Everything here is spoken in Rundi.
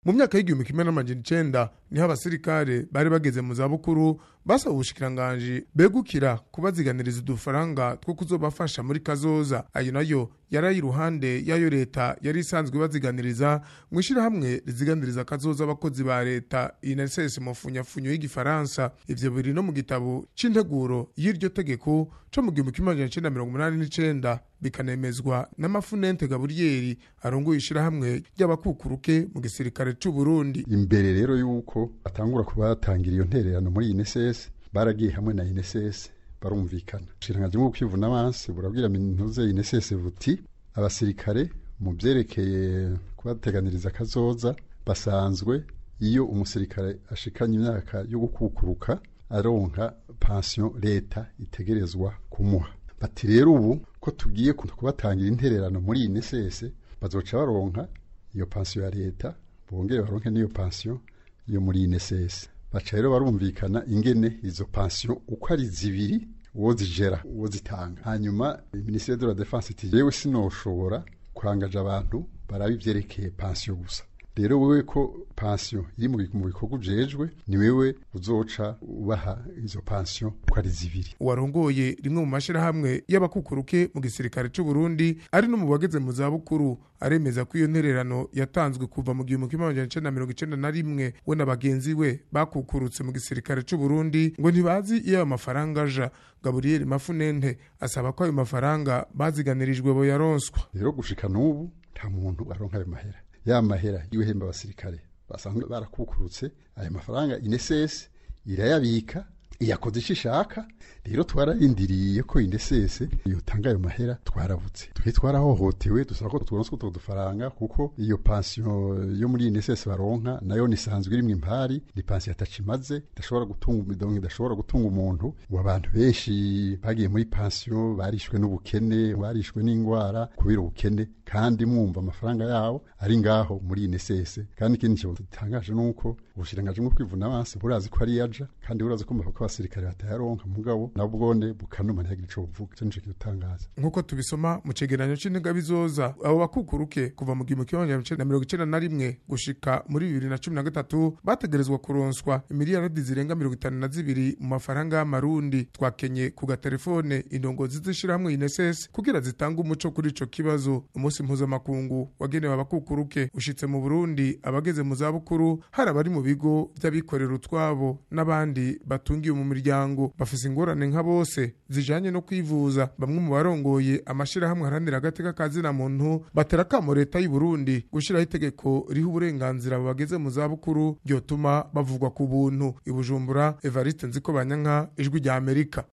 mu myaka y'igihumbi kimwe n'amajana icenda niho abasirikare bari bageze mu zabukuru basaba ubushikiranganji begukira kubaziganiriza udufaranga two kuzobafasha muri kazoza ayo nayo yari iruhande y'ayo leta yari isanzwe ibaziganiriza mu ishyirahamwe riziganiriza kazoza abakozi ba leta inss mu funyafunyo y'igifaransa ivyo biri no mu gitabo c'integuro y'iryo tegeko co mu gihumbi kimwe amajana icenda mirongo umunani n'icenda bikanemezwa n'amafunente gaburiyeri arongoye ishyirahamwe ry'abakukuruke mu gisirikare c'u Burundi imbere rero yuko batangura kubatangira iyo ntererano muri INSS baragiye hamwe na INSS barumvikana ubushiranganje bwo kwivuna abansi burabwira mintuze INSS buti abasirikare mu byerekeye kubateganiriza kazoza basanzwe iyo umusirikare ashikanye imyaka yo gukukuruka aronka pension leta itegerezwa kumuha bati rero ubu ko tugiye kubatangira intererano muri INSS bazoca baronka iyo pension ya leta bongere baronke n'iyo pension yo muri INSS baca rero barumvikana ingene izo pension uko ari zibiri uwo zijera uwo zitanga hanyuma ministère de la défense iti yewe sinoshobora kurangaje abantu baraba ivyerekeye pension gusa rero wewe ko pension iri mu bikorwa ujejwe ni wewe uzoca ubaha izo pension uko ari zibiri uwarongoye rimwe mu mashirahamwe y'abakukuruke mu gisirikare c'u Burundi ari no mu bageze mu zabukuru aremeza ko iyo ntererano yatanzwe kuva mu gihumbi kimwe amajana icenda mirongo icenda na rimwe we na bagenzi we bakukurutse mu gisirikare c'u Burundi ngo ntibazi iyo ayo mafaranga aja Gabriel Mafunente asaba ko ayo mafaranga baziganirijwe bo yaronswa rero gushika n'ubu nta muntu aronka ayo mahera ya mahera y'uhemba abasirikare basanzwe barakukurutse aya mafaranga INSS irayabika iyakoze icyo ishaka rero twararindiriye ko INSS yotanga ayo mahera twarabutse twe twarahohotewe dusaba ko turonse utwo dufaranga kuko iyo pension yo muri INSS baronka nayo nisanzwe irimwe impari ni pension atacimaze idashobora gutunga umidongo idashobora gutunga umuntu ngo abantu benshi bagiye muri pension barishwe n'ubukene barishwe n'ingwara kubera ubukene kandi mwumva amafaranga yabo ari ngaho muri INSS kandi ikindi kintu gitangaje nuko ubushirangaje bwo kwivuna abansi burazi ko ari yaja kandi burazi ko ko abasirikare batayaronka mugabo nabwone bukanuma ntiyagira ico buvuga ico nico kidutangaza nk'uko tubisoma mu cegeranyo c'integabizoza abo bakukuruke kuva mu gihumbi kimwe amajana icenda na mirongo icenda na rimwe gushika muri bibiri na cumi na gatatu bategerezwa kuronswa imiliyaradi zirenga mirongo itanu na zibiri mu mafaranga y'amarundi twakenye ku gatelefone indongozi z'ishirahamwe INSS kugira zitange umuco kuri ico kibazo umunsi mpuzamakungu wagenewe abakukuruke ushitse mu Burundi abageze mu zabukuru hari abari mu bigo vy'abikorera utwabo n'abandi batungiye mu miryango bafise ingorane nka bose zijanye no kwivuza bamwe mu barongoye amashirahamwe aharanira agateka ka zina muntu batera kamo leta y'u Burundi gushiraho itegeko riha uburenganzira abo bageze mu zabukuru ryotuma bavugwa ku buntu i Bujumbura Evariste Nziko Banyanka ijwi rya Amerika